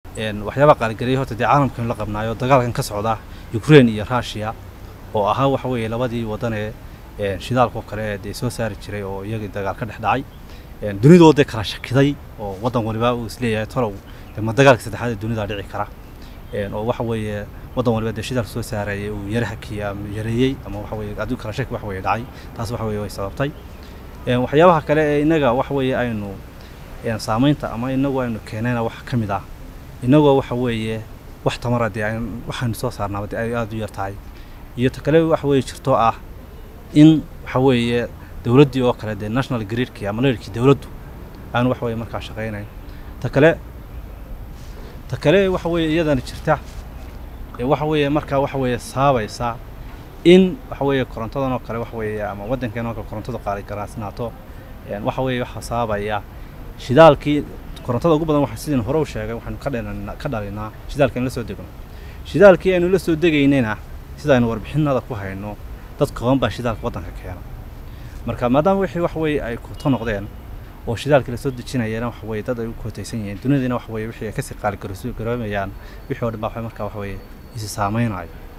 waxyaabaa qaaligareeyay horta dee caalamkan la qabnaayo dagaalkan ka socda ukraine iyo russia oo ahaa waxa weeye labadii waddan ee shidaalkoo kale dee soo saari jiray oo iyagii dagaal ka dhex dhacay dunidoo dee kala shakiday oo waddan waliba uu isleeyahay tolow ma dagaalka saddexaad ee dunida dhici kara oo waxa weeye waddan waliba dee shidaal soo saarayay uu yara hakiyey ama yareeyey ama waxa weeye aduu kala shaki wax weeye dhacay taas waxa weeye way sababtay waxyaabaha kale ee innaga waxa weeye aynu saamaynta ama inagu aynu keenayna wax ka mid ah inagoo waxa weeye wax tamara dee waxaynu soo saarnaaba dee ay aada u yar tahay iyo ta kale waxa weeye jirtoo ah in waxa weeye dowladdii oo kale dee national gridkii ama leerkii dowladdu aanu waxa weeye markaa shaqaynayn ta kale ta kale waxa weeye iyadana jirta waxa weeye markaa waxa weeye saabaysa in waxa weeye korontadan oo kale waxa weeye ama waddankeen oo kale korontadu qaali garaasnaato waxa weeye waxaa saabaya shidaalkii korontada ugu badan waxa sidin hore u sheegay waxaanu ka dhalinaa ka dhalinaa shidaalka in la soo degno shidaalkii aynu la soo degaynayna sida aynu warbixinada ku hayno dad kooban baa shidaalka waddanka keena marka maadaama wixii wax weeye ay kuto noqdeen oo shidaalkii lasoo dejinayana waxa weeye dad ay u kootaysan yihiin dunidina waxa weeye wixii ay kasii qaali garoomayaan wixii oo dhan baa markaa waxa weeye isi saamaynayo